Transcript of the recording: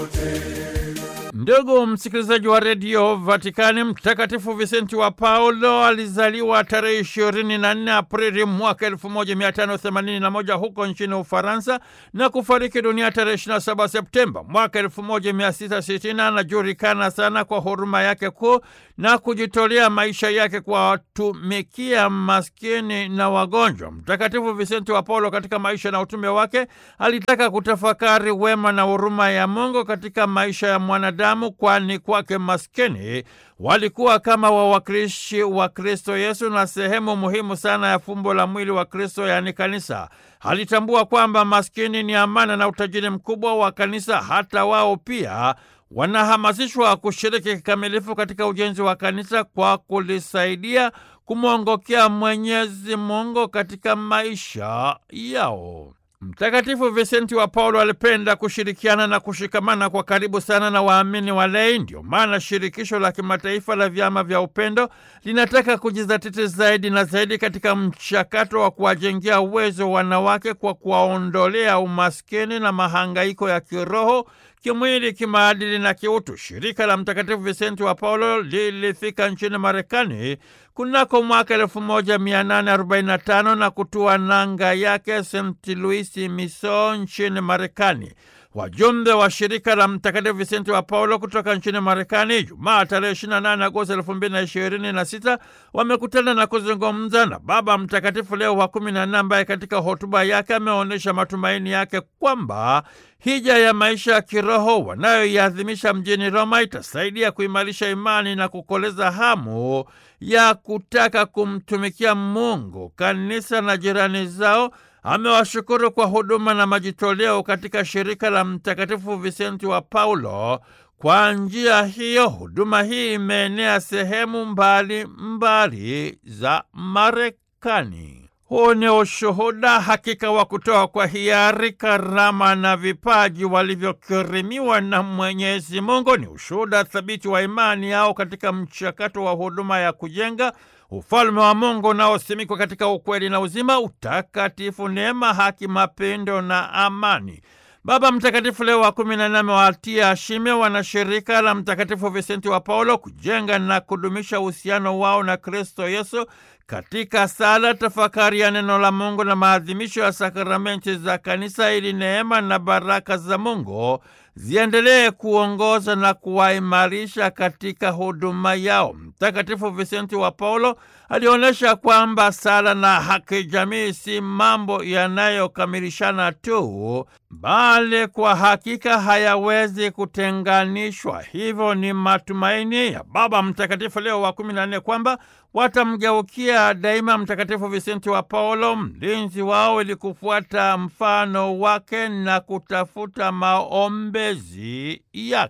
Ndugu msikilizaji wa redio Vatikani, Mtakatifu Visenti wa Paulo alizaliwa tarehe 24 Aprili mwaka 1581 huko nchini Ufaransa na kufariki dunia tarehe 27 Septemba mwaka 1660. Anajulikana sana kwa huruma yake kuu na kujitolea maisha yake kuwatumikia maskini na wagonjwa. Mtakatifu Visenti wa Paulo katika maisha na utume wake alitaka kutafakari wema na huruma ya Mungu katika maisha ya mwanadamu, kwani kwake maskini walikuwa kama wawakilishi wa Kristo Yesu na sehemu muhimu sana ya fumbo la mwili wa Kristo, yaani kanisa. Alitambua kwamba maskini ni amana na utajiri mkubwa wa kanisa. Hata wao pia wanahamasishwa kushiriki kikamilifu katika ujenzi wa kanisa kwa kulisaidia kumwongokea Mwenyezi Mungu katika maisha yao. Mtakatifu Visenti wa Paulo alipenda kushirikiana na kushikamana kwa karibu sana na waamini walei. Ndio maana shirikisho la kimataifa la vyama vya upendo linataka kujizatiti zaidi na zaidi katika mchakato wa kuwajengea uwezo wanawake kwa kuwaondolea umaskini na mahangaiko ya kiroho kimwili, kimaadili na kiutu. Shirika la Mtakatifu Visenti wa Paulo lilifika nchini Marekani kunako mwaka 1845 na kutua nanga yake St. Louis, Missouri nchini Marekani. Wajumbe wa shirika la Mtakatifu Visenti wa Paulo kutoka nchini Marekani Jumaa tarehe 28 Agosti 2026 wamekutana na kuzungumza na Baba Mtakatifu Leo wa 14 ambaye katika hotuba yake ameonyesha matumaini yake kwamba hija ya maisha ya kiroho wanayoiadhimisha mjini Roma itasaidia kuimarisha imani na kukoleza hamu ya kutaka kumtumikia Mungu, kanisa na jirani zao. Amewashukuru kwa huduma na majitoleo katika shirika la Mtakatifu Visenti wa Paulo. Kwa njia hiyo, huduma hii imeenea sehemu mbali mbali za Marekani. Huu ni ushuhuda hakika wa kutoa kwa hiari karama na vipaji walivyokirimiwa na Mwenyezi Mungu. Ni ushuhuda thabiti wa imani yao katika mchakato wa huduma ya kujenga ufalme wa Mungu unaosimikwa katika ukweli na uzima, utakatifu, neema, haki, mapendo na amani. Baba Mtakatifu Leo wa kumi na nane amewatia shime wanashirika la Mtakatifu Visenti wa Paulo kujenga na kudumisha uhusiano wao na Kristo Yesu katika sala, tafakari ya neno la Mungu na maadhimisho ya sakramenti za kanisa, ili neema na baraka za Mungu ziendelee kuongoza na kuwaimarisha katika huduma yao. Mtakatifu Visenti wa Paulo alionyesha kwamba sala na haki jamii si mambo yanayokamilishana tu, bali kwa hakika hayawezi kutenganishwa. Hivyo ni matumaini ya Baba Mtakatifu Leo wa kumi na nne kwamba watamgeukia daima Mtakatifu Visenti wa Paulo, mlinzi wao, ili kufuata mfano wake na kutafuta maombezi yake.